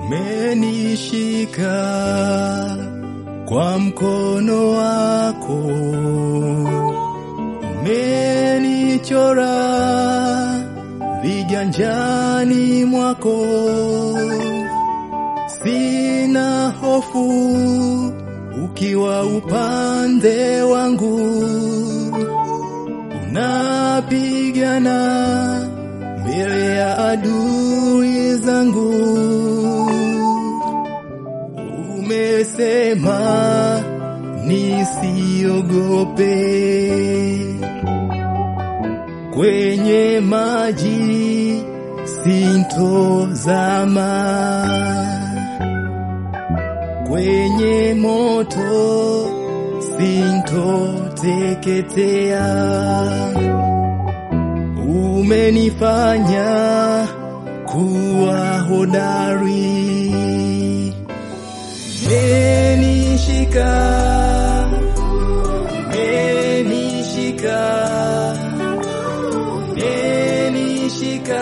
umenishika kwa mkono wako, umenichora viganjani mwako, sina hofu ukiwa upande wangu, unapigana mbele ya adui zangu. Umesema nisiogope kwenye maji sintozama, kwenye moto sintoteketea. Umenifanya kuwa hodari, umenishika, umenishika, umenishika,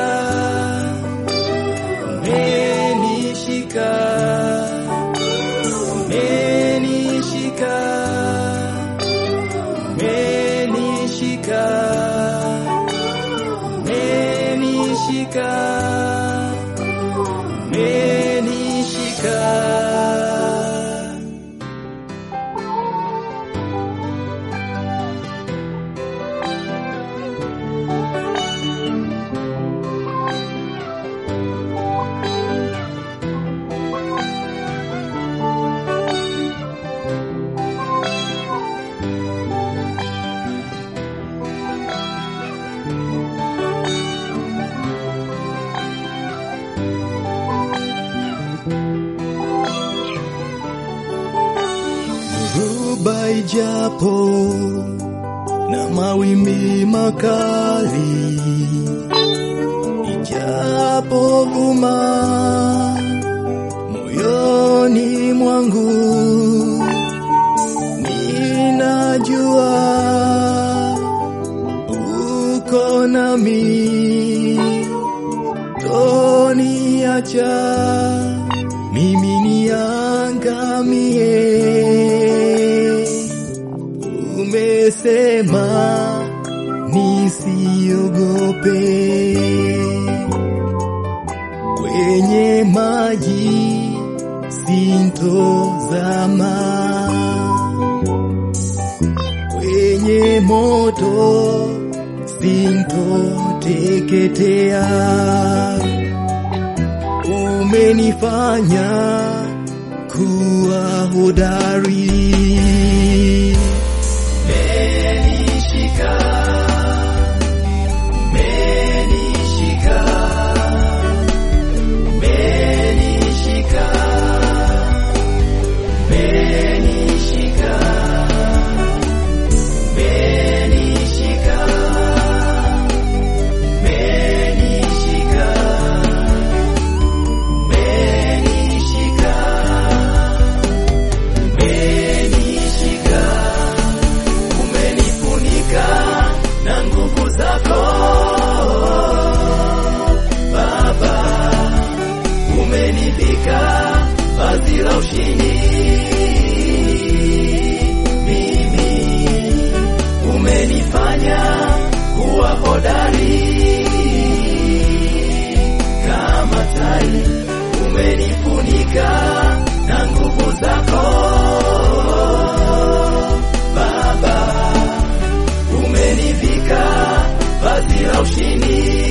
umenishika, umenishika, umenishika, umenishika, umenishika. Dhoruba ijapo na mawimbi makali, ijapo vuma moyoni mwangu, ninajua uko nami, toniacha mimi niangamie. Umesema nisiogope kwenye maji sintozama, kwenye moto sintoteketea. Umenifanya kuwa hodari. Umenishika, umenishika, umenishika, umenishika, umenishika, umenishika, umenishika, umenishika, umenifunika na nguvu zako Baba, umenivika vazi la ushindi mimi, umenifanya kuwa hodari kama tai, umenifunika na nguvu zako Baba, umenivika vazi la ushindi